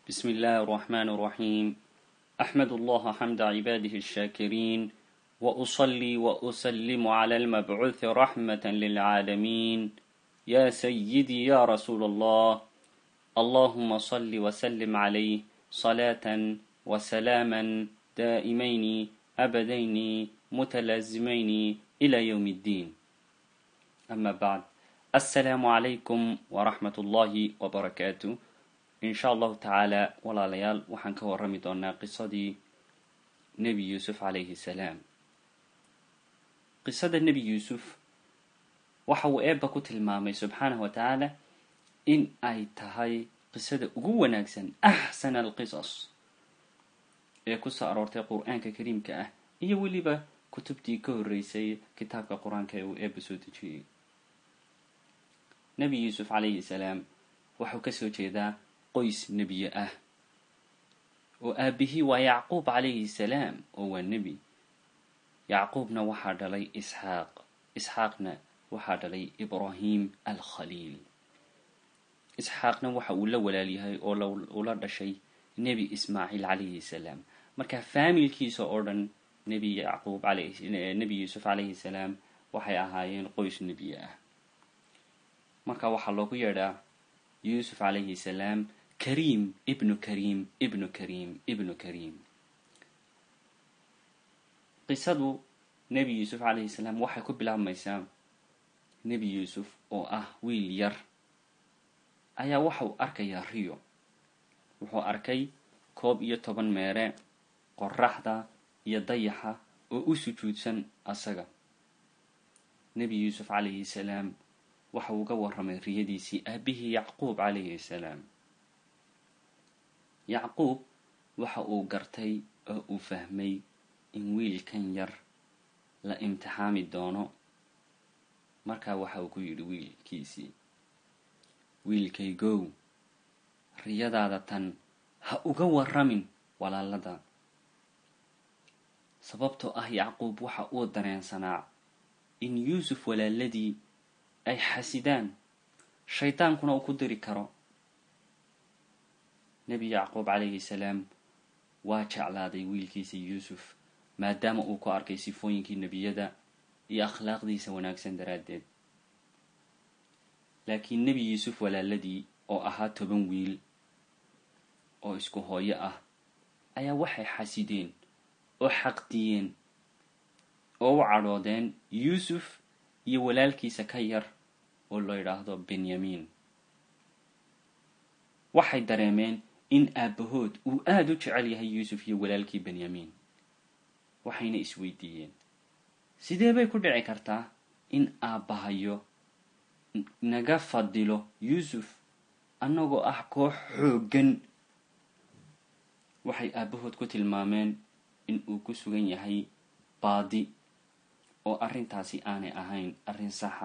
بسم الله الرحمن الرحيم أحمد الله حمد عباده الشاكرين وأصلي وأسلم على المبعوث رحمة للعالمين يا سيدي يا رسول الله اللهم صل وسلم عليه صلاة وسلاما دائمين أبدين متلازمين إلى يوم الدين أما بعد السلام عليكم ورحمة الله وبركاته in sha allahu tacaala walaalayaal waxaan ka warrami doonaa qisadii nebi yuusuf calayhi salaam qisada nebi yuusuf waxa uu eebba ku tilmaamay subxaanahu wa tacaala in ay tahay qisada ugu wanaagsan axsan alqisas ee kusoo aroortay qur-aanka kariimka ah iyo weliba kutubtii ka horreysay kitaabka qur-aanka ee uu eebba soo dejiyey nebi yuusuf calayhi salaam waxuu kasoo jeedaa qoys nebiye ah oo aabihii waa yacquub calayhi salaam oo waa nebi yacquubna waxaa dhalay isxaaq isxaaqna waxaa dhalay ibraahim alkhaliil isxaaqna waxa uu la walaalyahay oo ula dhashay nebi ismaaciil calayhi salaam marka faamilkiisa oo dhan nebi yacquub nebi yuusuf calayhi salaam waxay ahaayeen qoys nebiye ah marka waxaa loogu yeedhaa yuusuf calayhi salaam kariim ibnu kariim ibnu kariim ibnu kariim qisadu nebi yuusuf calayhi salaam waxay ku bilaabmaysaa nebi yuusuf oo ah wiil yar ayaa waxau arkayaa riyo wuxuu arkay koob iyo toban meere qoraxda iyo dayaxa oo u sujuudsan asaga nebi yuusuf calayhi salaam waxa uu ga warramay riyadiisii aabihii yacquub calayhi salaam yacquub waxa uu gartay oo uu fahmay in wiilkan yar la imtixaami doono markaa waxa uu ku yidhi wiilkiisii wiilkaygow riyadaada tan ha uga warramin walaalada sababtoo ah yacquub waxa uu dareensanaa in yuusuf walaaladii ay xasidaan shaydaankuna uu ku diri karo nebi yacquub calayhi salaam waa jeclaaday wiilkiisa yuusuf maadaama uu ku arkay sifooyinkii nebiyada iyo akhlaaqdiisa wanaagsan daraaddeed laakiin nebi yuusuf walaaladii oo ahaa toban wiil oo isku hooyo ah ayaa waxay xasideen oo xaqdiyeen oo u cadhoodeen yuusuf iyo walaalkiisa ka yar oo loo yidhaahdo benyamin waxay dareemeen in aabbahood uu aada u jecel yahay yuusuf iyo walaalkii benyamin waxayna isweydiiyeen sidee bay ku dhici kartaa in aabbahayo naga fadilo yuusuf annagoo ah koox xooggan waxay aabbahood ku tilmaameen in uu ku sugan yahay baadi oo arrintaasi aanay ahayn arrin saxa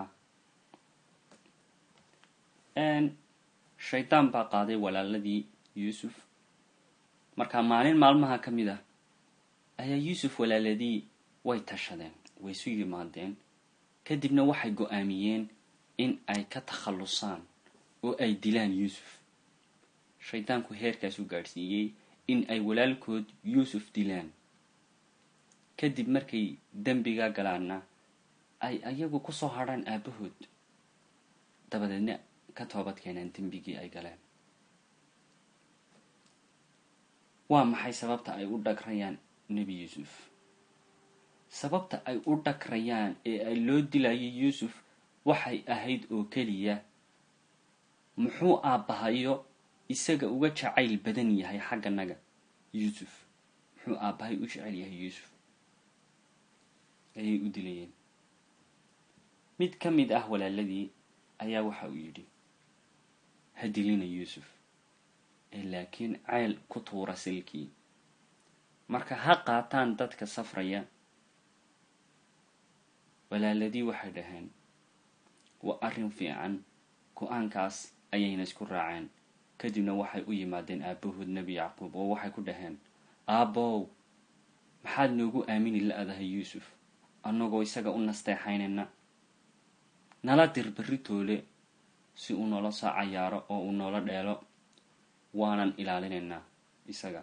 shaydaan baa qaaday walaaladii yuusuf markaa maalin maalmaha ka mid ah ayaa yuusuf walaaladii way tashadeen way isu yimaadeen kadibna waxay go-aamiyeen in ay ka takhallusaan oo ay dilaan yuusuf shaydaanku heerkaasuu gaadhsiiyey in ay walaalkood yuusuf dilaan kadib markay dembiga galaanna ay ayagu kusoo hadhaan aabbahood dabadeedna ka toobad keenaan dembigii ay galeen waa maxay sababta ay u dhagrayaan nebi yuusuf sababta ay u dhagrayaan ee ay loo dilayo yuusuf waxay ahayd oo keliya muxuu aabbahayo isaga uga jacayl badan yahay xagganaga yuusuf muxuu aabbahay u jecel yahay yuusuf ayay u dilayeen mid ka mid ah walaaladii ayaa waxa uu yidhi ha dilina yuusuf ee laakiin ceyl ku tuura silkii marka ha qaataan dadka safraya walaaladii waxay dhaheen waa arrin fiican go-aankaas ayayna isku raaceen kadibna waxay u yimaadeen aabbahood nebi yacquub oo waxay ku dhaheen aabbow maxaad noogu aamini la-dahay yuusuf annagoo isaga u nasteexaynayna nala dir berri toole si uu noola soo cayaaro oo uu noola dheelo waanan ilaalinaynaa isaga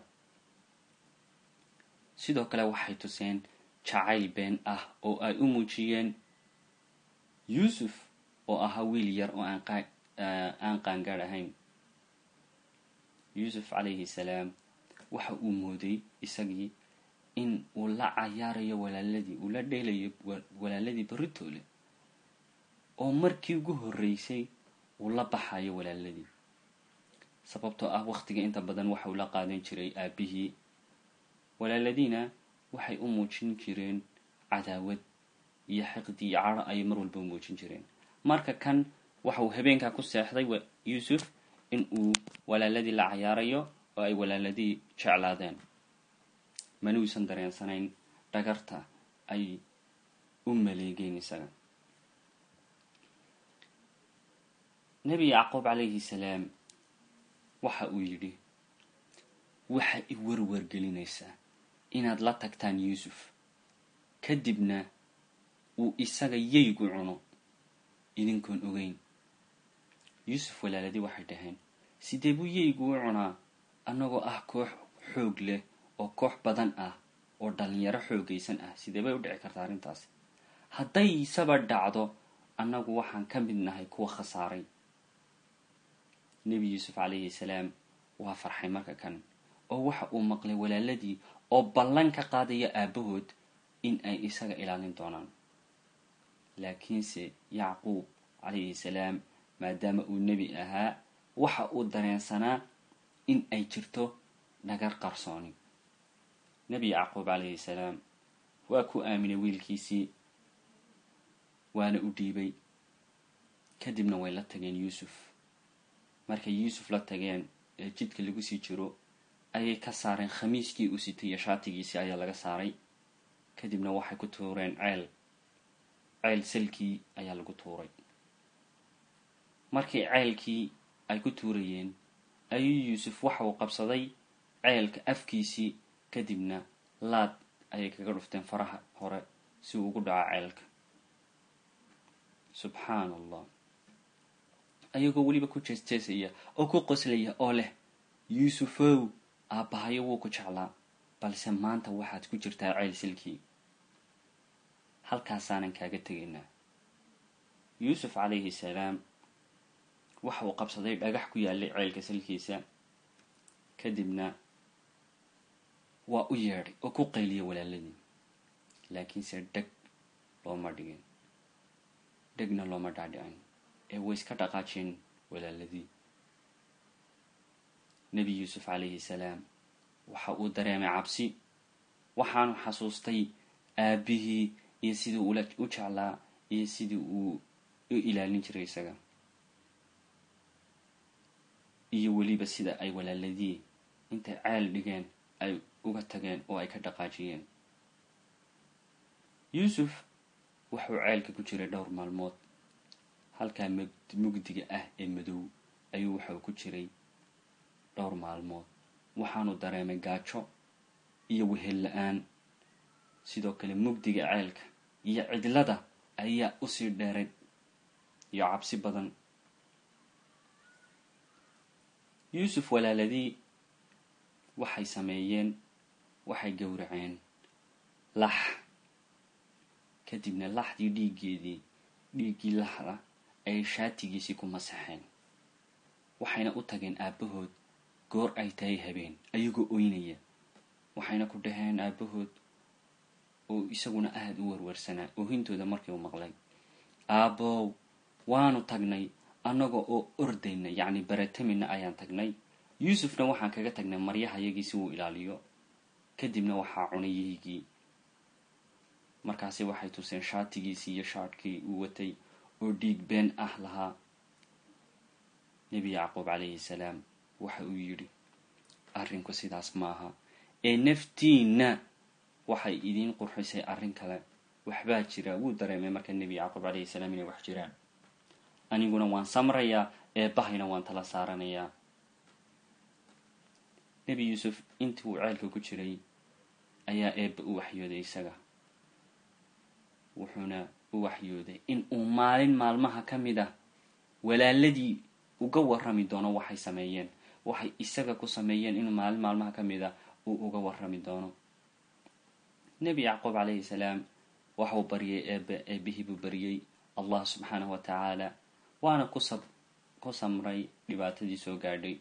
sidoo kale waxay tuseen jacayl been ah oo ay u muujiyeen yuusuf oo ahaa wiil yar oo aan qaangaadh ahayn yuusuf calayhi salaam waxa uu mooday isagii in uu la cayaarayo walaaladii uu la dheelayo walaaladii baritoole oo markii ugu horreysay uu la baxayo walaaladii sababtoo ah wakhtiga inta badan waxa uu la qaadan jiray aabihii walaaladiina waxay u muujin jireen cadaawad iyo xiqdi iyo cadho ayay mar walba u muujin jireen marka kan waxa uu habeenkaa ku seexday yuusuf in uu walaaladii la cayaarayo oo ay walaaladii jeclaadeen manuusan dareensanayn dhagarta ay u maleegeen isaga nebi yacquub calayhi salaam waxa uu yidhi waxa i warwargelinaysaa inaad la tagtaan yuusuf kadibna uu isaga yaygu cuno idinkoon ogeyn yuusuf walaaladii waxay dhaheen sidee buu yaygu u cunaa annagoo ah koox xoog leh oo koox badan ah oo dhalinyaro xoogaysan ah sidee bay u dhici kartaa arrintaasi hadday isaba dhacdo annagu waxaan ka mid nahay kuwa khasaaray nebi yuusuf calayhi salaam waa farxay marka kan oo waxa uu maqlay walaaladii oo ballan ka qaadaya aabbahood in ay isaga ilaalin doonaan laakiinse yacquub calayhi salaam maadaama uu nebi ahaa waxa uu dareensanaa in ay jirto dhagar qarsooni nebi yacquub calayhi salaam waa ku aaminay wiilkiisii waana u dhiibay kadibna way la tageen yuusuf markay yuusuf la tageen ee jidka lagu sii jiro ayay ka saareen khamiiskii uu sitay iyo shaatigiisii ayaa laga saaray kadibna waxay ku tuureen ceel ceel salkii ayaa lagu tuuray markii ceelkii ay ku tuurayeen ayuu yuusuf waxa uu qabsaday ceelka afkiisii kadibna laad ayay kaga dhufteen faraha hore si uu ugu dhaco ceelka subxaan allah ayagoo weliba ku jeesjeesaya oo ku qoslaya oo leh yuusufow aabbahayo wuu ku jeclaa balse maanta waxaad ku jirtaa ceel silkii halkaasaanan kaaga tegaynaa yuusuf calayhi salaam waxa uu qabsaday dhagax ku yaallay ceelka silkiisa kadibna waa u yeedhay oo ku qayliya walaaladii laakiinse dheg looma dhigin dhegna looma dhaadhicin ee way iska dhaqaajeen walaaladii nebi yuusuf calayhi salaam waxa uu dareemay cabsi waxaanu xasuustay aabbihii iyo sidii ula u jeclaa iyo sidii uu u ilaalin jiray isaga iyo weliba sida ay walaaladii intay ceel dhigeen ay uga tageen oo ay ka dhaqaajiyeen yuusuf wuxuu ceelka ku jiray dhowr maalmood halkaa mugdiga ah ee madow ayuu waxau ku jiray dhowr maalmood waxaanu dareemay gaajo iyo wehel la-aan sidoo kale mugdiga ceelka iyo cidlada ayaa usii dheeray iyo cabsi badan yuusuf walaaladii waxay sameeyeen waxay gowraceen lax kadibna laxdii dhiiggeedii dhiiggii laxda ayay shaatigiisii ku masaxeen waxayna u tageen aabbahood goor ay tahay habeen ayagoo oynaya waxayna ku dhaheen aabbahood oo isaguna aada u warwarsanaa oohintooda markii uu maqlay aabbow waanu tagnay annaga oo ordayna yacni baratamina ayaan tagnay yuusufna waxaan kaga tagnay maryahayagii si uu ilaaliyo kadibna waxaa cunay yaygii markaasi waxay tuseen shaatigiisii iyo shaadhkii uu watay oo dhiig been ah lahaa nebi yacquub calayhi salaam waxa uu yidhi arrinku sidaas maaha ee naftiinna waxay idiin qurxisay arrin kale waxbaa jira wuu dareemay marka nebi yacquub calayhi salaam inay wax jiraan aniguna waan samrayaa eebbahayna waan tala saaranayaa nebi yuusuf intii uu ceelka ku jiray ayaa eebba u waxyooday isaga wuxuuna u waxyooday in uu maalin maalmaha ka mid ah walaaladii uga warrami doono waxay sameeyeen waxay isaga ku sameeyeen inuu maalin maalmaha ka mid a uu uga warrami doono nebi yacquub calayhi salaam waxuu baryay eebe eebihii buu baryey allah subxaanahu wa tacaala waana kusab ku samray dhibaatadii soo gaadhay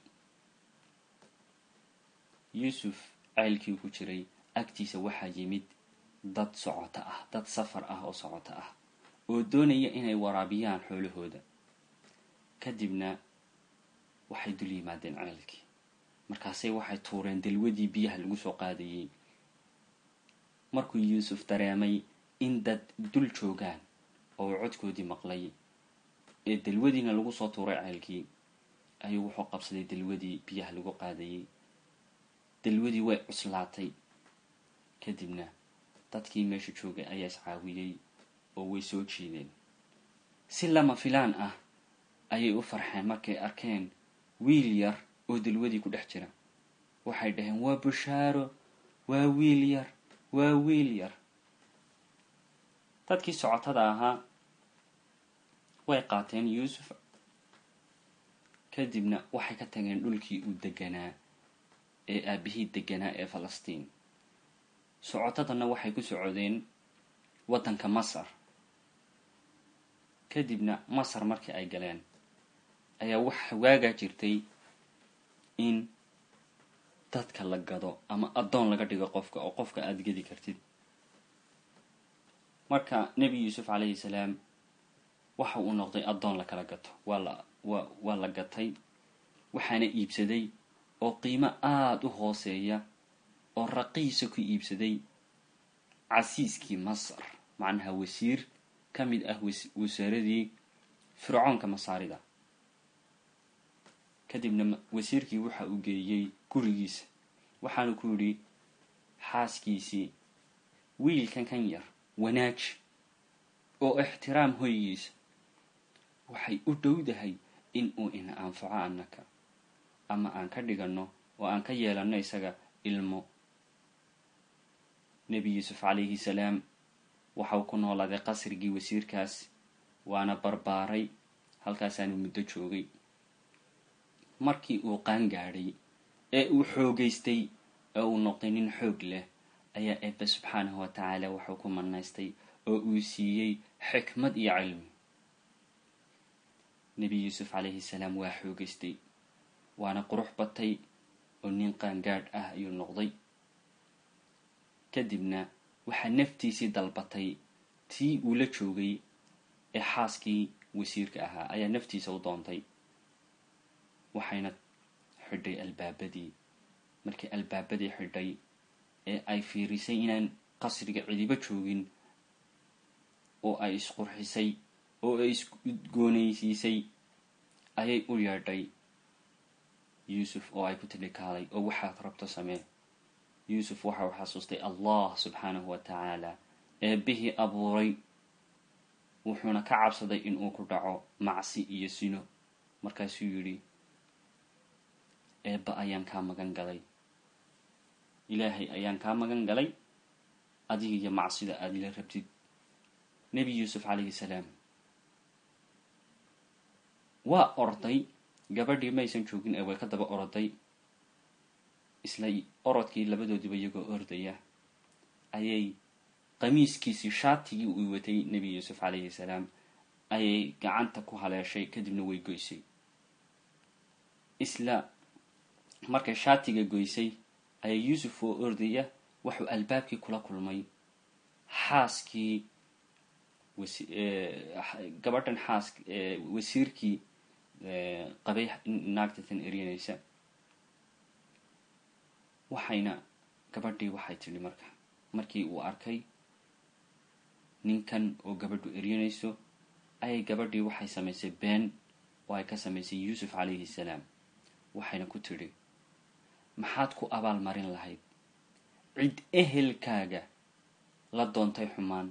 yuusuf ceylkii ku jiray agtiisa waxaa yimid dad socoto ah dad safar ah oo socoto ah oo doonaya inay waraabiyaan xoolahooda kadibna waxay dul yimaadeen ceylkii markaasay waxay tuureen dalwadii biyaha lagu soo qaadayey markuu yuusuf dareemay in dad dul joogaan oo uu codkoodii maqlay ee dalwadiina lagu soo tuuray ceylkii ayuu wuxuu qabsaday dalwadii biyaha lagu qaadayey dalwadii way cuslaatay kadibna dadkii meesha joogay ayaa iscaawiyey oo way soo jiideen si lama filaan ah ayay u farxeen markay arkeen wiil yar oo dalwadii ku dhex jira waxay dhaheen waa bushaaro waa wiil yar waa wiil yar dadkii socotada ahaa way qaateen yuusuf kadibna waxay ka tageen dhulkii uu deganaa ee aabihii deganaa ee falastiin socotadana waxay ku socodeen waddanka masar kadibna masar markii ay galeen ayaa waxa waagaa jirtay in dadka la gado ama addoon laga dhigo qofka oo qofka aada gedi kartid marka nebi yuusuf calayhi salaam waxa uu noqday addoon la kala gato waa la wa waa la gatay waxaana iibsaday oo qiimo aada u hooseeya oo raqiisa ku iibsaday casiiskii masar macnaha wasiir ka mid ah wasaaradii fircoonka masaarida kadibna wasiirkii waxa uu geeyey gurigiisa waxaanu ku yidhi xaaskiisii wiilkan kan yar wanaaji oo ixtiraam hoygiisa waxay u dhowdahay in uu ina anfaco annaka ama aan ka dhiganno oo aan ka yeelanno isaga ilmo nebi yuusuf calayhi salaam waxau ku noolaaday qasrigii wasiirkaas waana barbaaray halkaasaanu muddo joogay markii uu qaan gaadhay ee uu xoogaystay ee uu noqday nin xoog leh ayaa eebbe subxaanahu wa tacaala waxuu ku manaystay oo uu siiyey xikmad iyo cilmi nebi yuusuf calayhi salaam waa xoogaystay waana qurux batay oo nin qaangaadh ah ayuu noqday kadibna waxaa naftiisii dalbatay tii uu la joogay ee xaaskii wasiirka ahaa ayaa naftiisa u doontay waxayna xidhay albaabadii markii albaabadii xidhay ee ay fiirisay inaan qasriga cidibo joogin oo ay isqurxisay oo ay isgoonaysiisay ayay u yeedhay yuusuf oo ay ku tidhikaaday oo waxaad rabto samee yuusuf waxa uu xasuustay allah subxaanahu wa tacaala eebbihii abuuray wuxuuna ka cabsaday inuu ku dhaco macsi iyo sino markaasuu yidhi eebba ayaan kaa magan galay ilaahay ayaan kaa magan galay adiga iyo macsida aada ila rabtid nebi yuusuf calayhi salaam waa orday gabadhii maysan joogin ee way ka daba oroday isla orodkii labadoodiba iyagoo ordaya ayay qamiiskiisii shaatigii uu watay nebi yuusuf calayhi salaam ayay gacanta ku haleeshay kadibna way goysay isla markay shaatiga goysay ayaa yuusuf oo ordaya wuxuu albaabkii kula kulmay xaaskii gabadhan xaas wasiirkii qabay naagtatan eryanaysa waxayna gabadhii waxay tidhi marka markii uu arkay ninkan oo gabadhu eryanayso ayay gabadhii waxay samaysay been oo ay ka samaysay yuusuf calayhi salaam waxayna ku tidhi maxaad ku abaal marin lahayd cid ehelkaaga la doontay xumaan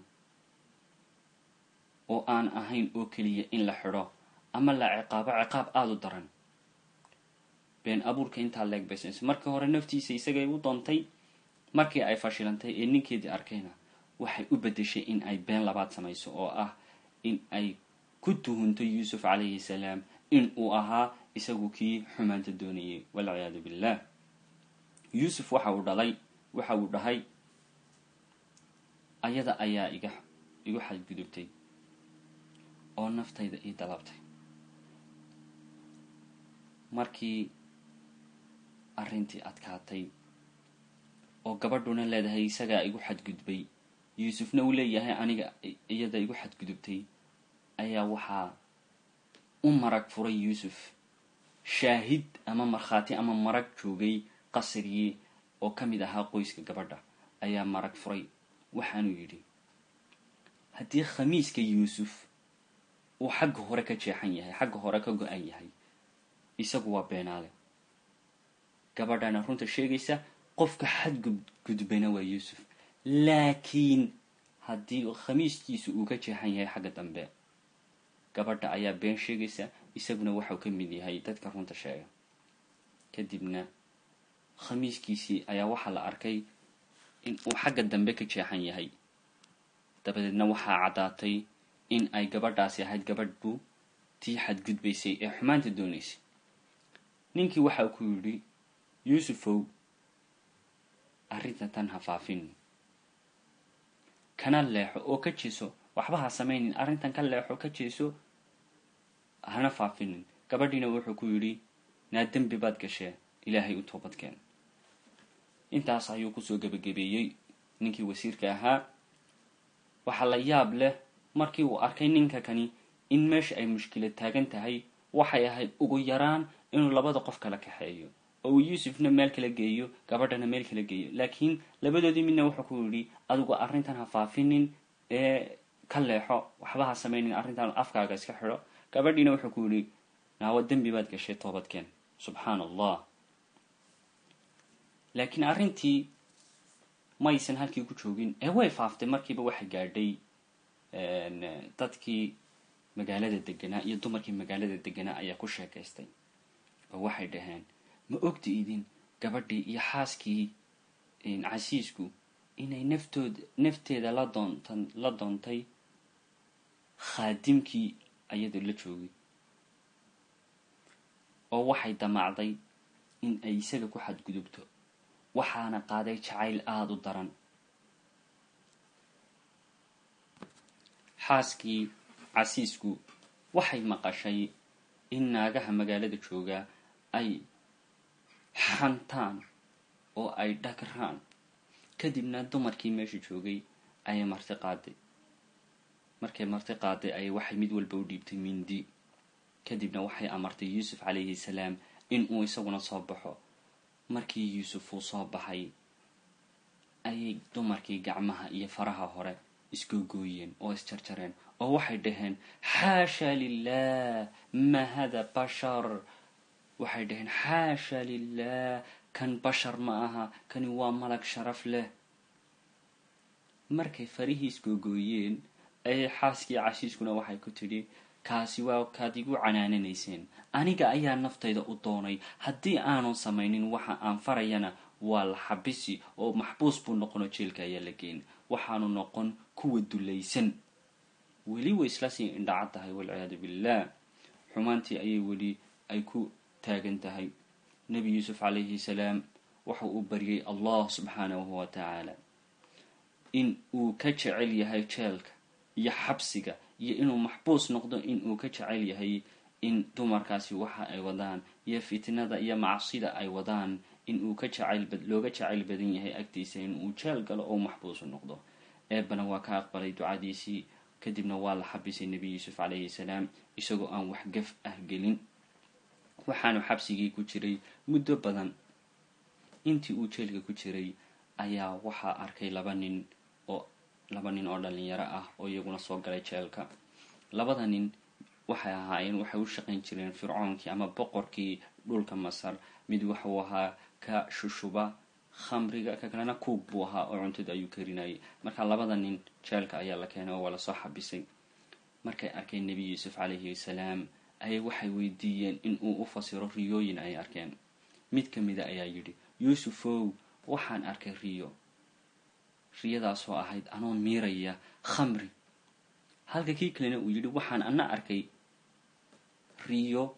oo aan ahayn oo keliya in la xidho ama la ciqaabo ciqaab aada u daran been abuurka intaa leeg baysanayso markii hore naftiisa isagay u doontay markii ay fashilantay ee ninkeedii arkayna waxay u beddeshay in ay been labaad samayso oo ah in ay ku tuhunto yuusuf calayhi salaam in uu ahaa isagu kii xumaanta doonayay walciyaadu billah yuusuf waxa uu dhalay waxa uu dhahay ayada ayaa iga igu xadgudubtay oo naftayda ii dalabtay markii arrintii adkaatay oo gabadhuna leedahay isagaa igu xadgudbay yuusufna uu leeyahay aniga iyada igu xadgudubtay ayaa waxaa u marag furay yuusuf shaahid ama markhaati ama marag joogay qasrigii oo ka mid ahaa qoyska gabadha ayaa marag furay waxaanuu yidhi haddii khamiiska yuusuf uu xagga hore ka jeexan yahay xagga hore ka go-an yahay isagu waa beenaale gabadhana runta sheegaysa qofka xadgudbayna waa yuusuf laakiin haddii khamiiskiisu uu ka jeexan yahay xagga dambe gabadha ayaa been sheegaysa isaguna waxau ka mid yahay dadka runta sheega kadibna khamiiskiisii ayaa waxaa la arkay in uu xagga dambe ka jeexan yahay dabadeedna waxaa caddaatay in ay gabadhaasi ahayd gabadhu tii xadgudbaysay ee xumaanta doonaysay ninkii waxa ku yidhi yuusufow arrinta tan ha faafin kana leexo oo ka jeeso waxba ha samaynin arrintan ka leexo ka jeeso hana faafinin gabadhiina wuxuu ku yidhi naa dembi baad gashee ilaahay u toobadkeen intaas ayuu kusoo gebagabeeyey ninkii wasiirka ahaa waxaa la yaab leh markii uu arkay ninka kani in meesha ay mushkilad taagan tahay waxay ahayd ugu yaraan inuu labada qof kala kaxeeyo oo uu yuusufna meel kala geeyo gabadhana meel kala geeyo laakiin labadoodii midna wuxuu ku yidhi adigu arrintan ha faafinin ee ka leexo waxba ha samaynin arrintan afkaaga iska xidho gabadhiina wuxuu ku yidhi naawa dembi baad gashay toobadkeen subxaan allah laakiin arrintii maysan halkii ku joogin ee way faaftay markiiba waxay gaadhay dadkii magaalada deganaa iyo dumarkii magaalada deganaa ayaa ku sheekaystay oo waxay dhaheen ma ogta idin gabadhii iyo xaaskii casiisku inay naftood nafteeda la doontan la doontay khaadimkii ayadoo la joogay oo waxay damaacday in ay isaga ku xadgudubto waxaana qaaday jacayl aada u daran xaaskii casiisku waxay maqashay in naagaha magaalada joogaa ay xantaan oo ay dhagraan kadibna dumarkii meesha joogay ayay marti qaaday markay marti qaaday ayay waxay mid walba u dhiibtay mindi kadibna waxay amartay yuusuf calayhi salaam in uu isaguna soo baxo markii yuusuf uu soo baxay ayay dumarkii gacmaha iyo faraha hore isgoogooyeen oo isjarjareen oo waxay dhaheen xaasha lilah ma hada bashar waxay dhaheen xaasha lilah kan bashar ma aha kani waa malag sharaf leh markay farihii isgoogooyeen ayay xaaskii cashiiskuna waxay ku tidhi kaasi waa kaad igu canaananayseen aniga ayaa naftayda u doonay haddii aanu samaynin waxa aan farayana waa la xabisi oo maxbuus buu noqono jeelka ayaa la geyn waxaanu noqon kuwa dulaysan weli way isla sii indhacad tahay walciyaadu billah xumaantii ayay weli ay ku taagan tahay nebi yuusuf calayhi salaam waxa uu baryay allah subxaanahu wa tacaala in uu ka jecel yahay jeelka iyo xabsiga iyo inuu maxbuus noqdo in uu ka jecel yahay in dumarkaasi waxa ay wadaan iyo fitnada iyo macsida ay wadaan in uu ka jacayl looga jacayl badan yahay agtiisa in uu jeel galo oo maxbuusu noqdo eebana waa ka aqbalay ducadiisii kadibna waa la xabisay nebi yuusuf calayhi salaam isagoo aan wax gaf ah gelin waxaanu xabsigii ku jiray muddo badan intii uu jeelka ku jiray ayaa waxaa arkay laba nin oo laba nin oo dhalinyaro ah oo iyaguna soo galay jeelka labada nin waxay ahaayeen waxay u shaqayn jireen fircoonkii ama boqorkii dhulka masar mid waxuu ahaa ka shushuba khamriga ka kalena kuug buu ahaa oo cuntada ayuu karinayay marka labada nin jeelka ayaa la keenay oo waa lasoo xabisay markay arkeen nebi yuusuf calayhi salaam ayay waxay weydiiyeen in uu u fasiro riyooyin ay arkeen mid ka mida ayaa yidhi yuusufow waxaan arkay riyo riyadaasoo ahayd anoon miiraya khamri halka kii kalena uu yidhi waxaan ana arkay riyo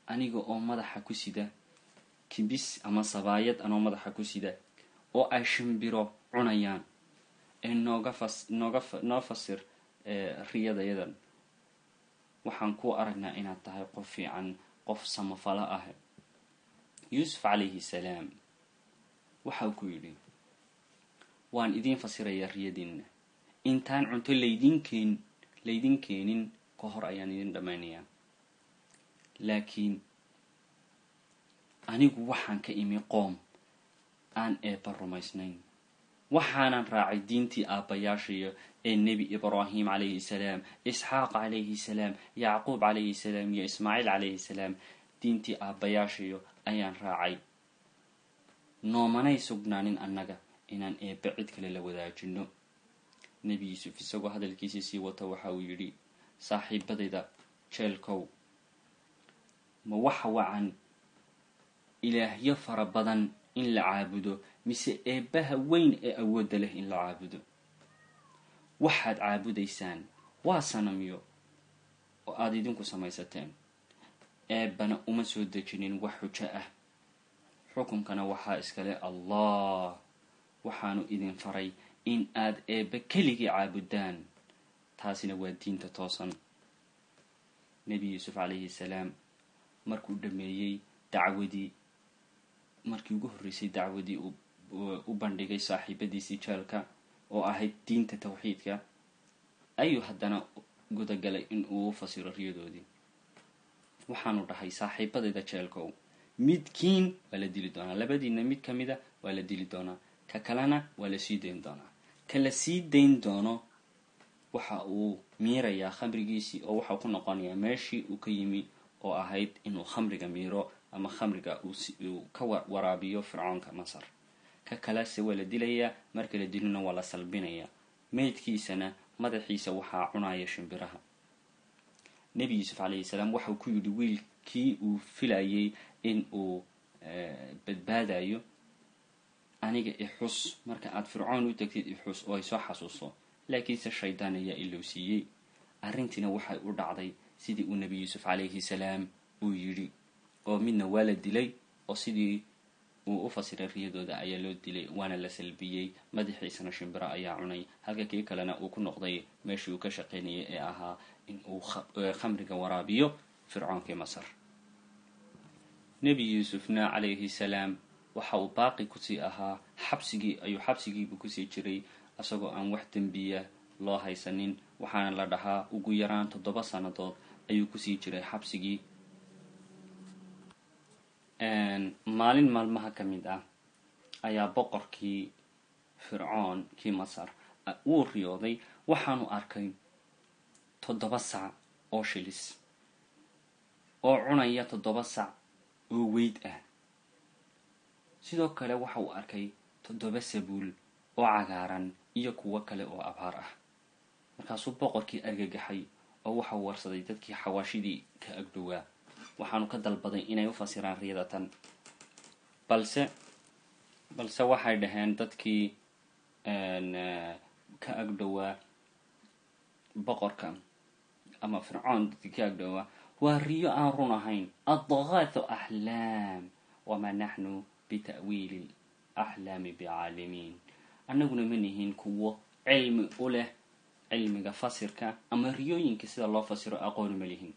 aniga oo madaxa ku sida kibis ama sabaayad anoo madaxa ku sida oo ay shimbiro cunayaan ee nooga fas nooga noo fasir riyadayadan waxaan ku aragnaa inaad tahay qof fiican qof samafalo ah yuusuf calayhi salaam waxa ku yidhi waan idiin fasirayaa riyadiinna intaan cunto laydin keen laydin keenin ka hor ayaan idin dhammaynayaa laakiin anigu waxaan ka imi qoom aan eebba rumaysnayn waxaanan raacay diintii aabbayaashayo ee nebi ibraahim calayhi salaam isxaaq calayhi salaam yacquub calayhi salaam iyo ismaaciil calayhi salaam diintii aabbayaashayo ayaan raacay noomanay sugnaanin annaga inaan eebbe cid kale la wadaajino nebi yuusuf isagoo hadalkiisii sii wata waxa uu yidhi saaxiibadayda jeelkow ma waxa wacan ilaahyo fara badan in la caabudo mise eebbaha weyn ee awoodda leh in la caabudo waxaad caabudaysaan waa sanamyo oo aada idinku samaysateen eebbana uma soo dejinin wax xujo ah xukunkana waxaa iskale allah waxaanu idin faray in aad eebbe keligii caabudaan taasina waa diinta toosan nebi yuusuf calayhi salaam markuu dhameeyey dacwadii markii ugu horreysay dacwadii u bandhigay saaxiibadiisii jeelka oo ahayd diinta tawxiidka ayuu haddana gudagalay in uu u fasiro riyadoodii waxaanu dhahay saaxiibadayda jeelkow midkiin waa la dili doonaa labadiina mid ka mida waa la dili doonaa ka kalena waa la sii dayn doonaa ka la sii dayn doono waxa uu miirayaa khamrigiisii oo waxau ku noqonayaa meeshii uu ka yimi oo ahayd inuu khamriga miiro ama khamriga uu ka waraabiyo fircoonka masar ka kalese waa la dilayaa marka la dilina waa la salbinayaa meydkiisana madaxiisa waxaa cunaya shimbiraha nebi yuusuf calayhi salaam waxau ku yidhi wiilkii uu filayay in uu badbaadayo aniga ixus marka aada fircoon u tegtid ixus oo ay soo xasuuso laakiinse shaydaan ayaa ilowsiiyey arrintiina waxay u dhacday sidii uu nebi yuusuf calayhi salaam uu yidhi oo midna waa la dilay oo sidii uu u fasiray riyadooda ayaa loo dilay waana la salbiyey madaxiisana shimbiro ayaa cunay halka kii kalena uu ku noqday meeshii uu ka shaqaynayay ee ahaa in uu khamriga waraabiyo fircoonkii masar nebi yuusufna calayhi salaam waxa uu baaqi kusii ahaa xabsigii ayuu xabsigiibu kusii jiray isagoo aan wax dembiya loo haysanin waxaana la dhahaa ugu yaraan toddoba sannadood ayuu kusii jiray xabsigii maalin maalmaha ka mid ah ayaa boqorkii fircoon kii masar wuu riyooday waxaanu arkay toddoba sac oo shilis oo cunaya toddoba sac oo weyd ah sidoo kale waxa uu arkay toddoba sabuul oo cagaaran iyo kuwo kale oo abaar ah markaasuu boqorkii argagaxay oo waxau warsaday dadkii xawaashidii ka agdhowaa waxaanu ka dalbaday inay u fasiraan riyada tan balse balse waxay dhaheen dadkii ka agdhowaa boqorka ama fircoon dadkii ka agdhowaa waa riyo aan run ahayn adqaathu axlaam wamaa naxnu bita'wiili axlaami bicaalimiin annaguna ma nihin kuwo cilmi u leh cilmiga fasirka ama riyooyinka sida loo fasiro aqooni ma lihin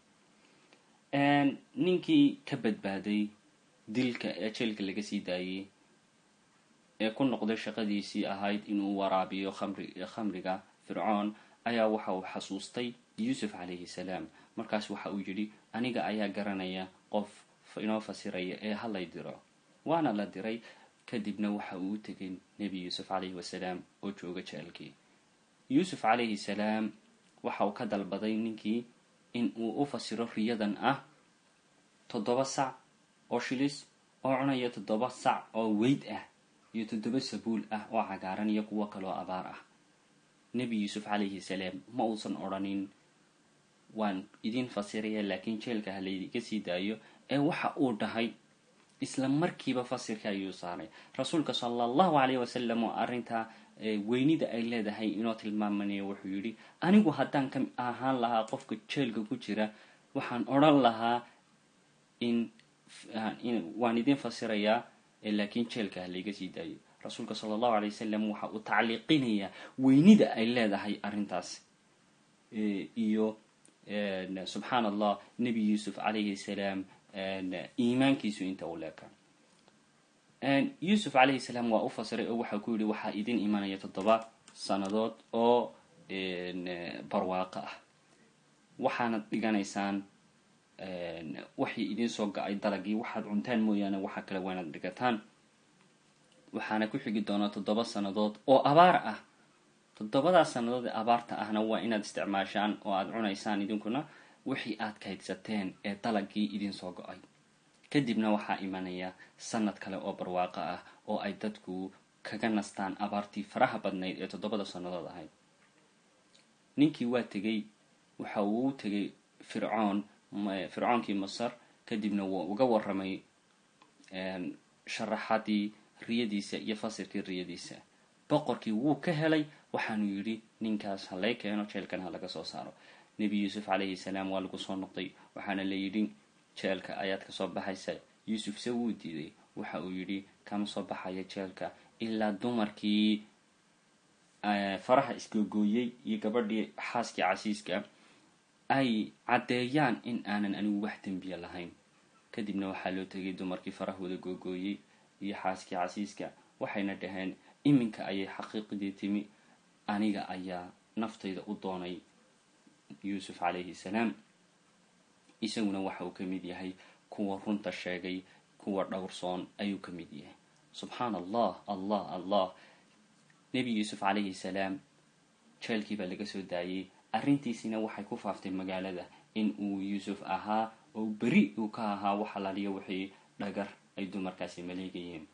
ninkii ka badbaaday dilka ee jeelka laga sii daayey ee ku noqday shaqadiisii ahayd inuu waraabiyo khamri khamriga fircoon ayaa waxa uu xasuustay yuusuf calayhi salaam markaas waxa uu yidhi aniga ayaa garanaya qof inoo fasiraya ee halay diro waana la diray kadibna waxa uu u tegay nebi yuusuf calayhi wasalaam oo jooga jeelkii yuusuf calayhi salaam waxa uu ka dalbaday ninkii in uu u fasiro riyadan ah toddoba sac oo shilis oo cunaya toddoba sac oo weyd ah iyo toddoba sabuul ah oo cagaaran iyo kuwo kaloo abaar ah nebi yuusuf calayhi salaam ma uusan odhanin waan idin fasiraya laakiin jeelka ha laydiga sii daayo ee waxa uu dhahay isla markiiba fasirka ayuu saaray rasuulka sala allahu calayhi wasalam oo arrintaa weynida ay leedahay inoo tilmaamanayo wuxuu yidhi anigu haddaan ka ahaan lahaa qofka jeelka ku jira waxaan odhan lahaa in waan idin fasirayaa laakiin jeelka ha layga sii daayo rasuulka sala allahu alay wasalam waxa uu tacliiqinayaa weynida ay leedahay arrintaas iyo subxaan allah nebi yuusuf calayhi salaam iimaankiisu inta uu leeka yuusuf calayhi salaam waa u fasiray oo waxaa ku yidhi waxaa idin imanaya toddoba sannadood oo barwaaqo ah waxaanad dhiganaysaan waxay idin soo ga-ay dalagii waxaad cuntaan mooyaane waxa kale waanad dhigataan waxaana ku xigi doonaa toddoba sannadood oo abaar ah toddobadaas sannadood ee abaarta ahna waa inaad isticmaashaan oo aada cunaysaan idinkuna wixii aad kaydsateen ee dalagii idin soo go-ay kadibna waxaa imanaya sanad kale oo barwaaqo ah oo ay dadku kaga nastaan abaartii faraha badnayd ee toddobada sannadood ahayd ninkii waa tegey waxa uu u tegay fircoon fircoonkii masar kadibna waa uga waramay sharaxadii riyadiisa iyo fasirkii riyadiisa boqorkii wuu ka helay waxaanu yidhi ninkaas ha lay keeno jeelkan ha laga soo saaro nebi yuusuf calayhi salaam waa lagu soo noqday waxaana la yidhi jeelka ayaad kasoo baxaysa yuusuf se wuu diiday waxa uu yidhi kama soo baxaya jeelka ilaa dumarkii faraha isgogooyey iyo gabadhii xaaskii casiiska ay caddeeyaan in aanan anigu wax dembiya lahayn kadibna waxaa loo tegay dumarkii farahooda googooyey iyo xaaskii casiiska waxayna dhaheen iminka ayay xaqiiqdii timi aniga ayaa naftayda u doonay yuusuf calayhi salaam isaguna waxa uu ka mid yahay kuwa runta sheegay kuwa dhowrsoon ayuu ka mid yahay subxaan allah allah allah nebi yuusuf calayhi salaam jeelkii baa laga soo daayey arrintiisina waxay ku faaftay magaalada in uu yuusuf ahaa oo beri uu ka ahaa wax alaaliyo wixii dhagar ay dumarkaasi maleegayeen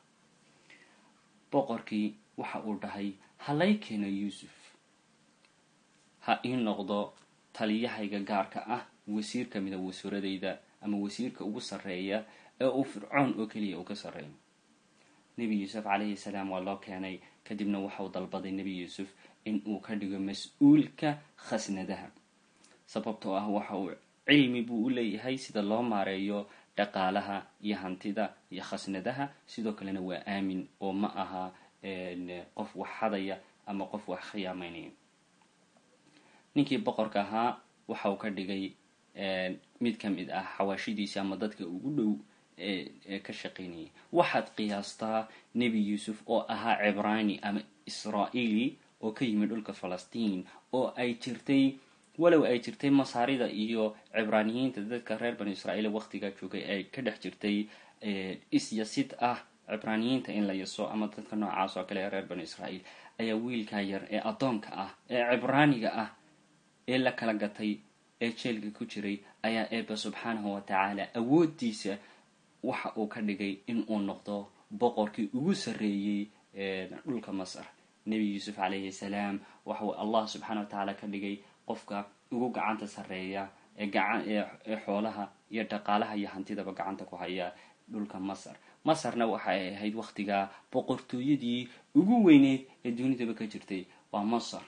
boqorkii waxa uu dhahay halay keeno yuusuf ha ii noqdo taliyahayga gaarka ah wasiir ka mida wasuuradayda ama wasiirka ugu sarreeya ee uu fircoon oo keliya uu ka sarreeyo nebi yuusuf calayhi salaam waa loo keenay kadibna waxauu dalbaday nebi yuusuf in uu ka dhigo mas-uulka khasnadaha sababtoo ah waxa uu cilmi buu u leeyahay sida loo maareeyo dhaqaalaha iyo hantida iyo khasnadaha sidoo kalena waa aamin oo ma aha qof wax xadaya ama qof wax khiyaameynaya ninkii boqorka ahaa waxa uu ka dhigay mid ka mid ah xawaashidiisa ama dadka ugu dhow ee ka shaqaynayay waxaad qiyaastaa nebi yuusuf oo ahaa cibraani ama israa'iili oo ka yimid dhulka falastiin oo ay jirtay walow ay jirtay masaarida iyo cibraaniyiinta dadka reer banu israa'iil waqtigaa joogay ay ka dhex jirtay isyasid ah cibraaniyiinta in la yaso ama dadka noocaas oo kale ee reer banu israa'iil ayaa wiilkaa yar ee addoonka ah ee cibraaniga ah ee la kala gatay ee jeelka ku jiray ayaa eeba subxaanahu wa tacaala awooddiisa waxa uu ka dhigay in uu noqdo boqorkii ugu sarreeyey dhulka masar nebi yuusuf calayhi salaam waxauu allah subxaana wa tacaala ka dhigay qofka ugu gacanta sarreeya ee gacan ee xoolaha iyo dhaqaalaha iyo hantidaba gacanta ku haya dhulka masar masarna waxa ay ahayd waqtigaa boqortooyadii ugu weyneyd ee dunidaba ka jirtay waa masar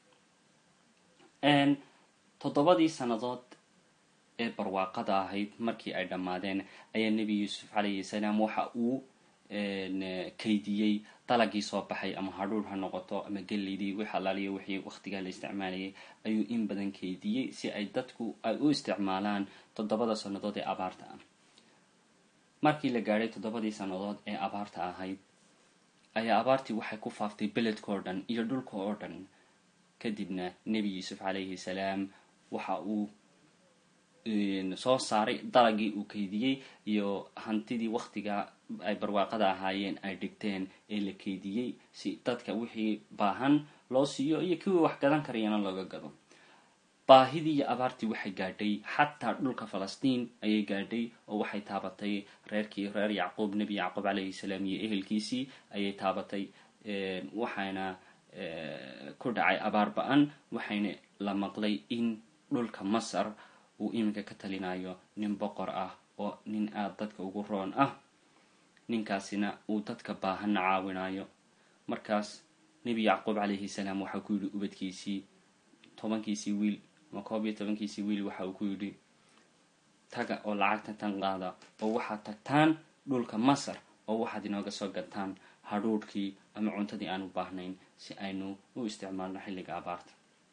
toddobadii sannadood ee barwaaqada ahayd markii ay dhammaadeen ayaa nebi yuusuf calayhi salaam waxa uu kaydiyey dalagii soo baxay ama hadhuur ha noqoto ama geleydii wix alaaliyo wixii waqtigaa la isticmaalayay ayuu in badan kaydiyey si ay dadku ay u isticmaalaan toddobada sannadood ee abaarta ah markii la gaadhay toddobadii sannadood ee abaarta ahayd ayaa abaartii waxay ku faaftay beledka oo dhan iyo dhulka oo dhan kadibna nebi yuusuf calayhi salaam waxa uu soo saaray dalagii uu kaydiyey iyo hantidii waqtiga ay barwaaqada ahaayeen ay dhigteen ee la kaydiyey si dadka wixii baahan loo siiyo iyo kuwii wax gadan karayana looga gado baahidii iyo abaartii waxay gaadhay xataa dhulka falastiin ayay gaadhay oo waxay taabatay reerkii reer yacquub nebi yacquub calayhi salaam iyo ehelkiisii ayay taabatay waxaana ku dhacay abaar ba-an waxayna la maqlay in dhulka masar uu iminka ka talinayo nin boqor ah oo nin aada dadka ugu roon ah ninkaasina uu dadka baahanna caawinayo markaas nebi yacquub calayhi salaam waxaa ku yidhi ubadkiisii tobankiisii wiil ama koob iyo tobankiisii wiil waxa uu ku yidhi taga oo lacagta tan qaada oo waxaad tagtaan dhulka masar oo waxaad inooga soo gataan hadhuudhkii ama cuntadii aan u baahnayn si aynu u isticmaalno xilliga abaarta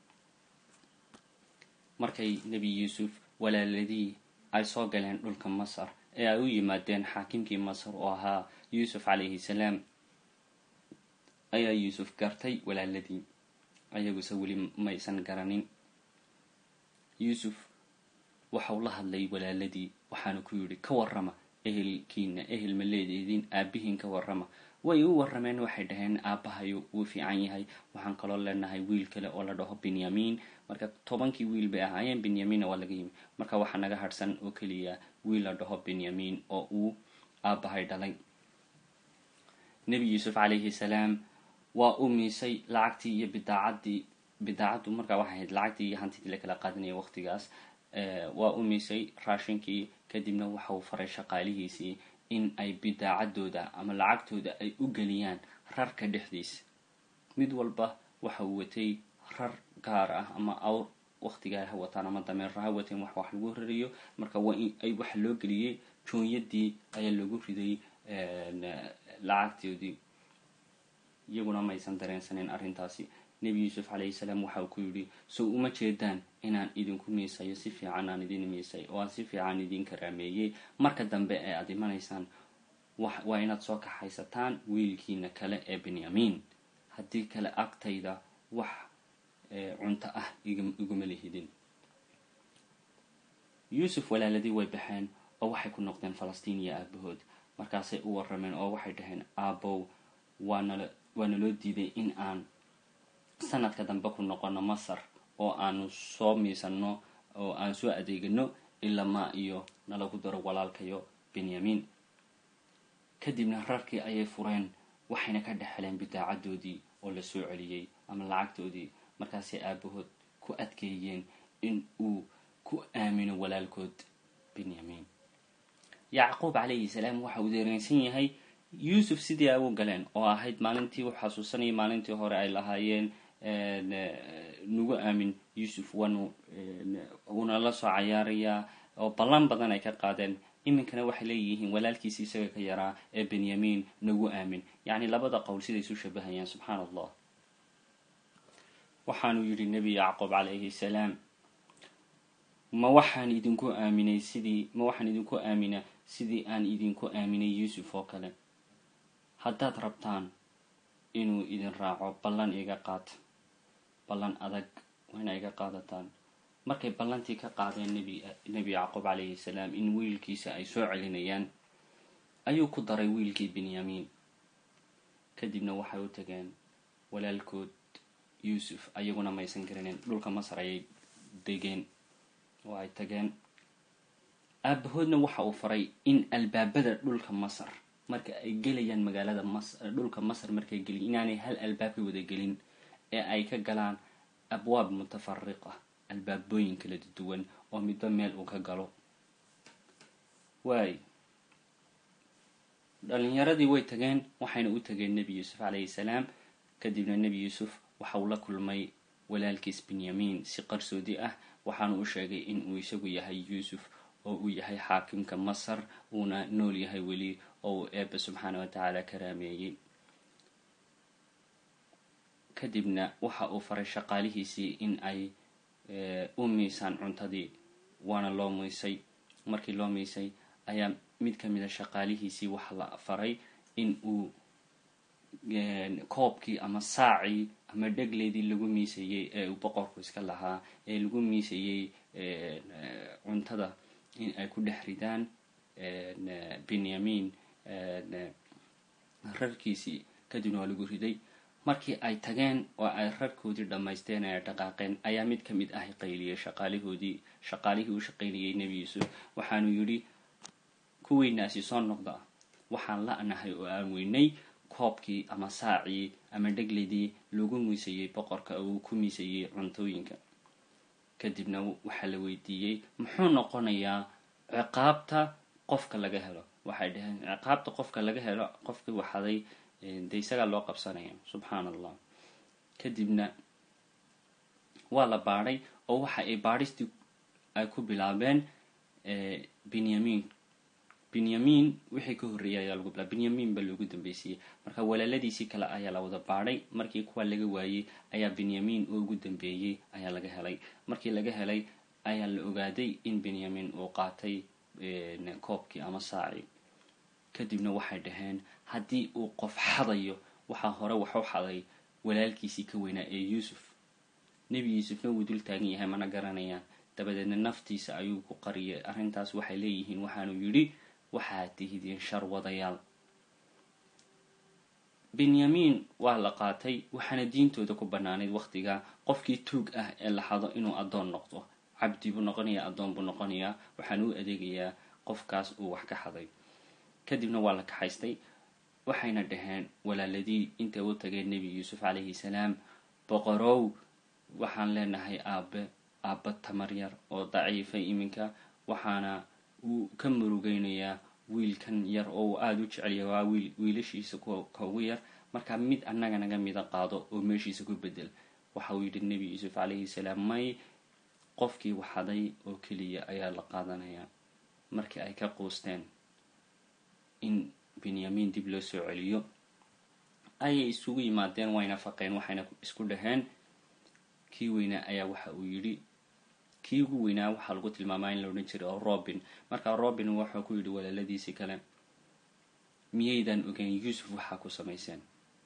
markay nebi yuusuf walaaladii ay soo galeen dhulka masar ee ay u yimaadeen xaakimkii masar oo ahaa yuusuf calayhi salaam ayaa yuusuf gartay walaaladii ayaguse weli maysan garanin yuusuf waxau la hadlay walaaladii waxaana ku yidhi ka warrama ehelkiina ehel ma leedeediin aabihiin ka warrama way u warrameen waxay dhaheen aabbahayo wuu fiican yahay waxaan kaloo leenahay wiil kale oo la dhaho benyamin marka tobankii wiil bay ahaayeen benyaminna waa laga yimi marka waxaa naga hadhsan oo keliya wiil la dhaho benyamin oo uu aabbahay dhalay nebi yuusuf calayhi salaam waa u miisay lacagtii iyo bidaacaddii bidaacaddu markaa waxay ahayd lacagtii iyo hantidii lakala qaadanaya waqtigaas waa u miisay raashinkii kadibna waxauu faray shaqaalihiisii in ay bidaacadooda ama lacagtooda ay u geliyaan rarka dhexdiisa mid walba waxa uu watay rar gaar ah ama awr waqtigaa ha wataan ama dameerra ha wateen wax wax lagu rariyo marka waa in ay waxa loo geliyey joonyadii ayaa lagu riday lacagtoodii iyaguna maysan dareensaneyn arrintaasi nebi yuusuf calayhi salaam waxa uu ku yidhi so uma jeedaan inaan idinku miisayo si fiican aan idin miisay oo aan si fiican idin karaameeyey marka dambe ee aada imanaysaan waa inaad soo kaxaysataan wiilkiina kale ee benyamin haddii kale agtayda wax cunto ah iguma lihidin yuusuf walaaladii way baxeen oo waxay ku noqdeen falastiin iyo aabahood markaasay u warrameen oo waxay dhaheen aabow waanala waa naloo diiday in aan sanadka dambe ku noqono masar oo aanu soo miisano oo aan soo adeegano ilamaa iyo nalagu daro walaalkayo benyamin kadibna rarkii ayay fureen waxayna ka dhexeleen bidaacadoodii oo la soo celiyey ama lacagtoodii markaasay aabahood ku adkeeyeen in uu ku aamino walaalkood benyamin yacquub calayhi salaam waxa uu dareensan yahay yuusuf sidii ay u galeen oo ahayd maalintii u xasuusanayay maalintii hore ay lahaayeen nagu aamin yuusuf waanu uuna la soo cayaarayaa oo ballan badan ay ka qaadeen iminkana waxay leeyihiin walaalkiisi isaga ka yaraa ee benyamin nagu aamin yacni labada qowl siday isu shabahayaan subxaana allah waxaanuu yidhi nebi yacquub calayhi salaam ma waxaan idinku aaminay sidii ma waxaan idinku aaminaa sidii aan idinku aaminay yuusuf oo kale haddaad rabtaan inuu idin raaco ballan iga qaata ballan adag waa ina iga qaadataan markay ballantii ka qaadeen nebi nebi yacquub calayhi salaam in wiilkiisa ay soo celinayaan ayuu ku daray wiilkii benyamin kadibna waxay u tageen walaalkood yuusuf ayaguna maysan garaneen dhulka masar ayay degeen oo ay tageen aabahoodna waxa uu faray in albaabada dhulka masar marka ay gelayaan magaalada mas dhulka masar markay geliyan inaanay hal albaab ka wada gelin ee ay ka galaan abwaab mutafariq ah albaabooyin kala duwan oo midba meel uu ka galo waay dhalinyaradii way tageen waxayna u tageen nebi yuusuf calayhi salaam kadibna nebi yuusuf waxa uu la kulmay walaalkiis benyamin si qarsoodi ah waxaana u sheegay in uu isagu yahay yuusuf oo uu yahay xaakimka masar uuna nool yahay weli oo uu eebbe subxaana wa tacaala karaameeyey kadibna waxa uu faray shaqaalihiisii in ay u miisaan cuntadii waana loo miisay markii loo miisay ayaa mid ka mid a shaqaalihiisii waxa la faray in uu koobkii ama saacii ama dhegleydii lagu miisayey ee uu boqorku iska lahaa ee lagu miisayey cuntada in ay ku dhex ridaan benyamin rarkiisii kadibna waa lagu riday markii ay tageen oo ay rarkoodii dhammaysteen ee dhaqaaqeen ayaa mid ka mid ah qayliyey shaqaalihoodii shaqaalihii u shaqaynayay nebi yuusuf waxaanu yidhi kuweynaasi soo noqda waxaan la-nahay oo aan weynay koobkii ama saacii ama dhegledii lagu miisayey boqorka oo uu ku miisayey cuntooyinka kadibna waxaa la weydiiyey muxuu noqonayaa ciqaabta qofka laga helo waxay dhaheen ciqaabta qofka laga helo qofkii waxaday de isagaa loo qabsanaya subxaana allah kadibna waa la baadhay oo waxa ay baadhistii ay ku bilaabeen benyamin benyamin wixii ka horreeyay ayaa lagu bilaa benyamin baa loogu dambeysiyey marka walaaladiisii kale ayaa la wada baadhay markii kuwa laga waayey ayaa benyamin oo ugu dambeeyey ayaa laga helay markii laga helay ayaa la ogaaday in benyamin uu qaatay koobkii ama saaci kadibna waxay dhaheen haddii uu qof xadayo waxaa hore wax u xaday walaalkiisii ka weynaa ee yuusuf nebi yuusufna wuu dul taagan yahay mana garanayaan dabadeedna naftiisa ayuu ku qariyay arrintaas waxay leeyihiin waxaanu yidhi waxaad tihidiin shar wadayaal benyamin waa la qaatay waxaana diintooda ku bannaanayd wakhtiga qofkii tuug ah ee la xado inuu addoon noqdo cabdi buu noqonayaa addoon buu noqonayaa waxaana u adeegayaa qofkaas uu wax ka xaday kadibna waa la kaxaystay waxayna dhaheen walaaladii intay u tageen nebi yuusuf calayhi salaam boqorow waxaan leenahay aabe aabba tamar yar oo daciifay iminka waxaana uu ka murugeynayaa wiilkan yar oo uu aada u jecelya waa wiil wiilashiisa ka ugu yar markaa mid annaga naga mida qaado oo meeshiisa ku bedel waxa uu yidhi nebi yuusuf calayhi salaam may qofkii waxaday oo keliya ayaa la qaadanayaa markii ay ka quusteen in benyamin dib loo soo celiyo ayay isugu yimaadeen wayna faqeen waxayna isku dhaheen kii weynaa ayaa waxa uu yidhi kii ugu weynaa waxaa lagu tilmaamaa in la odhan jiray oo robin markaa robin wuxuu ku yidhi walaaladiisii kale miyaydan ogeyn yuusuf waxaa ku samayseen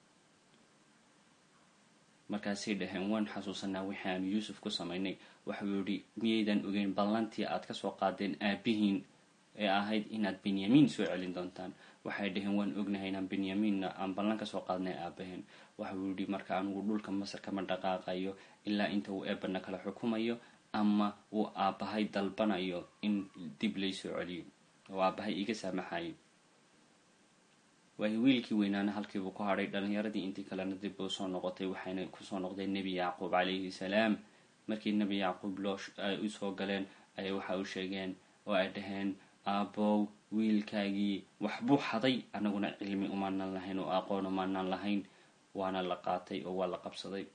markaasay dhaheen waan xasuusanaa wixii aanu yuusuf ku samaynay waxau yidhi miyaydan ogeyn ballantii aad kasoo qaadeen aabihiin ee ahayd inaad benyamin soo celin doontaan waxay dhaheen waan ognahay inaan benyaminna aan ballan kasoo qaadnay aabaheen waxau yidhi marka anigu dhulka masar kama dhaqaaqayo ilaa inta uu eebana kala xukumayo ama uu aabbahay dalbanayo in dib laysoo celiyo oo aabbahay iga saamaxayo waayo wiilkii weynaana halkiibuu ku hadhay dhalinyaradii intii kalena dib uu soo noqotay waxayna kusoo noqdeen nebi yacquub calayhi salaam markii nebi yacquub loo ay usoo galeen ayay waxa u sheegeen oo ay dhaheen aabbow wiilkaagii waxbuu xaday anaguna cilmi umaanan lahayn oo aqoon umaanan lahayn waana la qaatay oo waa la qabsaday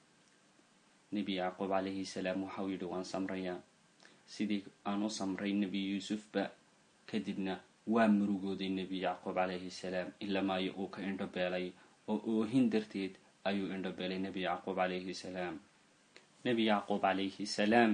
nebi yacquub calayhi salaam waxau yidhi waan samrayaa sidii aan u samray nebi yuusufba kadibna waa murugooday nebi yacquub calayhi salaam ilamaayo uu ka indhobeelay oo oohin darteed ayuu indhobeelay nebi yacquub calayhi salaam nebi yacquub calayhi salaam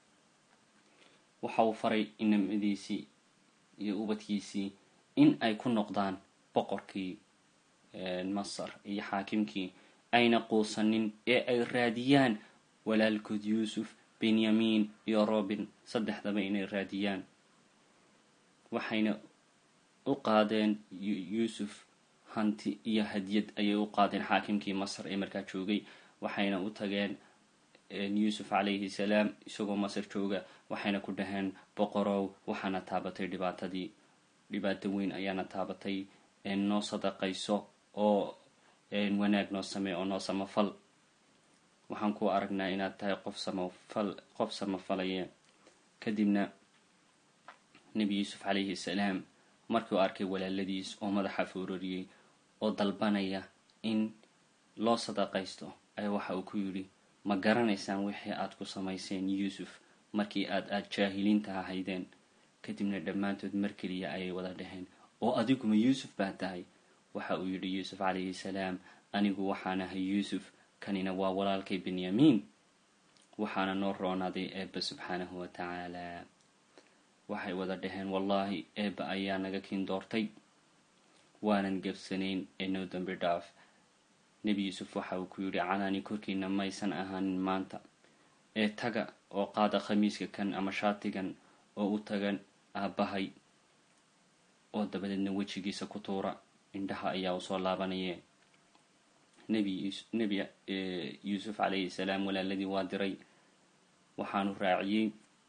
waxa uu faray inamadiisii iyo ubadkiisii in ay ku noqdaan boqorkii masar iyo xaakimkii ayna quusanin ee ay raadiyaan walaalkood yuusuf benyamin iyo robin saddexdaba inay raadiyaan waxayna u qaadeen yuusuf hanti iyo hadiyad ayay u qaadeen xaakimkii masar ee markaa joogay waxayna u tageen yuusuf calayhi salaam isagoo masar jooga waxayna ku dhaheen boqorow waxaana taabatay dhibaatadii dhibaato weyn ayaana taabatay noo sadaqayso oo wanaag noo samey oo noo samafal waxaan ku aragnaa inaad tahay qof samafal qof samafalaya kadibna nebi yuusuf calayhi salaam markii u arkay walaaladiis oo madaxa foorariyey oo dalbanaya in loo sadaqaysto ayaa waxa uu ku yidhi ma garanaysaan wixii aad ku samayseen yuusuf markii aad aada jaahiliinta ahaydeen kadibna dhammaantood mar keliya ayay wada dhaheen oo adiguma yuusuf baa tahay waxa uu yidhi yuusuf calayhi salaam anigu waxaan ahay yuusuf kanina waa walaalkay benyamin waxaana noo roonaaday eebba subxaanahu wa tacaala waxay wada dhaheen wallaahi eebba ayaa naga kiin doortay waanan gebsanayn ee noo dambi dhaaf nebi yuusuf waxa uu ku yidhi canaani korkiina maysan ahaanin maanta ee taga oo qaada khamiiska kan ama shaatigan oo u tagan aabbahay oo dabadeedna wejigiisa ku tuura indhaha ayaa usoo laabanaya nebi nebi yuusuf calayhi salaam walaaladii waa diray waxaanu raaciyey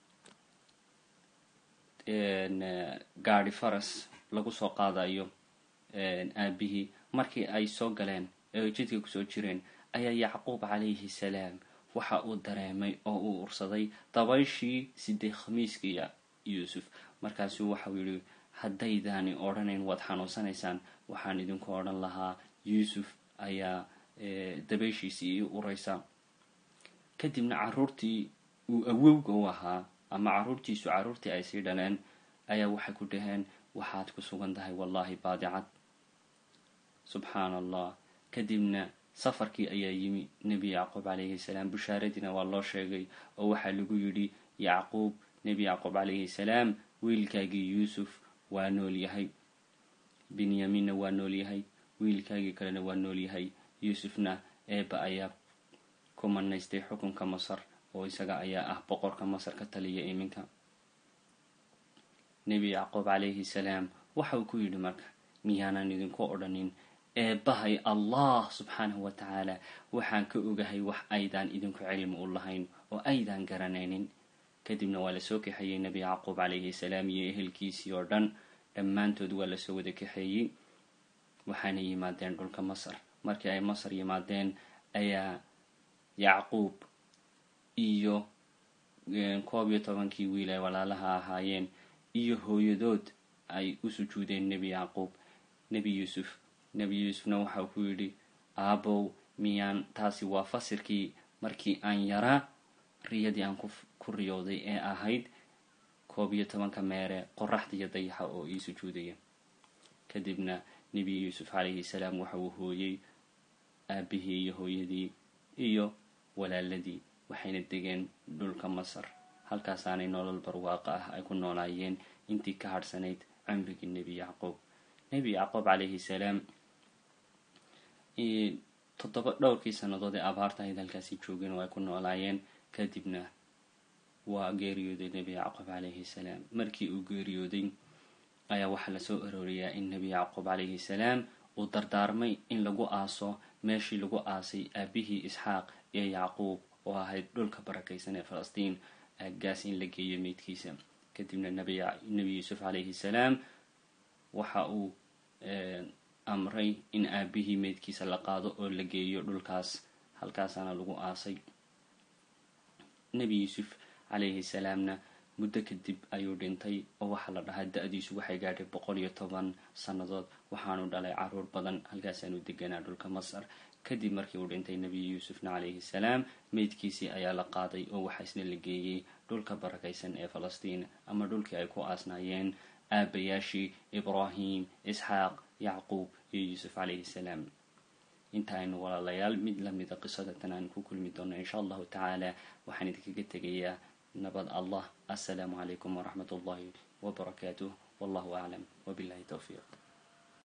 gaadhi faras lagu soo qaadayo aabihii markii ay soo galeen ee jidka kusoo jireen ayaa yacquub calayhi salaam waxa uu dareemay oo uu ursaday dabayshii sidee khamiiskii yuusuf markaasuu waxau yidhi haddaydaani odhanayn waad xanuunsanaysaan waxaan idinku odhan lahaa yuusuf ayaa dabayshiisii ii uraysa kadibna caruurtii uu awowga u ahaa ama carruurtiisu carruurtii ay sii dhaleen ayaa waxay ku dhaheen waxaad ku sugan tahay wallaahi baadicad subxaana allah kadibna safarkii ayaa yimi nebi yacquub calayhi salaam bushaaradiina waa loo sheegay oo waxaa lagu yidhi yacquub nebi yacquub calayhi salaam wiilkaagii yuusuf waa nool yahay binyaminna waa nool yahay wiilkaagii kalena waa nool yahay yuusufna eeba ayaa ku manaystay xukunka masar oo isaga ayaa ah boqorka masar ka taliya iminka nebi yacquub calayhi salaam waxa uu ku yidhi marka miyaanan idinku odhanin eebbahay allah subxaanahu wa tacaala waxaan ka ogahay wax aydaan idinku cilmi u lahayn oo aydaan garanaynin kadibna waa lasoo kaxeeyey nebi yacquub calayhi salaam iyo ehelkiisii oo dhan dhammaantood waa lasoo wada kaxeeyey waxaana yimaadeen dhulka masar markii ay masar yimaadeen ayaa yacquub iyo koob iyo tobankii wiil ay walaalaha ahaayeen iyo hooyadood ay u sujuudeen nebi yacquub nebi yuusuf nebi yuusufna waxau ku yidhi aabow miyaan taasi waa fasirkii markii aan yaraa riyadii aan ku riyooday ee ahayd koob iyo tobanka meere qoraxda iyo dayaxa oo ii sujuudaya kadibna nebi yuusuf calayhi salaam waxa uu hooyey aabihii iyo hooyadii iyo walaaladii waxayna degeen dhulka masar halkaasaanay nolol barwaaqa ah ay ku noolaayeen intii ka hadhsanayd cumrigii nebi yacquub nebi yacquub calayhi salaam toddoba dhowrkii sannadood ee abaarta ahayd halkaasi joogeen oo ay ku noolaayeen kadibna waa geeriyooday nebi yacquub calayhi salaam markii uu geeriyooday ayaa waxaa lasoo arooriyaa in nebi yacquub calayhi salaam uu dardaarmay in lagu aaso meeshii lagu aasay aabihii isxaaq iyo yacquub oo ahayd dhulka barakaysan ee falastiin aaggaas in la geeyo meydkiisa kadibna nebi yuusuf calayhi salaam waxa uu amray in aabihii meydkiisa la qaado oo la geeyo dhulkaas halkaasaana lagu aasay nebi yuusuf calayhi salaamna muddo kadib ayuu dhintay oo waxaa la dhahaa da-diisu waxay gaadhay boqol iyo toban sannadood waxaanu dhalay caruur badan halkaasaanu deganaa dhulka masar kadib markii uu dhintay nebi yuusufna calayhi salaam meydkiisii ayaa la qaaday oo waxaa isna la geeyey dhulka barakaysan ee falastiin ama dhulkii ay ku aasnaayeen aabayaashii ibraahim isxaaq yacquub iyo yuusuf calayhi salaam inta aynu walaalayaal mid lamida qisadatan aan ku kulmi doono insha allahu tacaala waxaan idinkaga tegayaa nabad allah assalaamu calaykum waraxmat ullahi wabarakaatuh wallahu aclam wabillahi towfiiq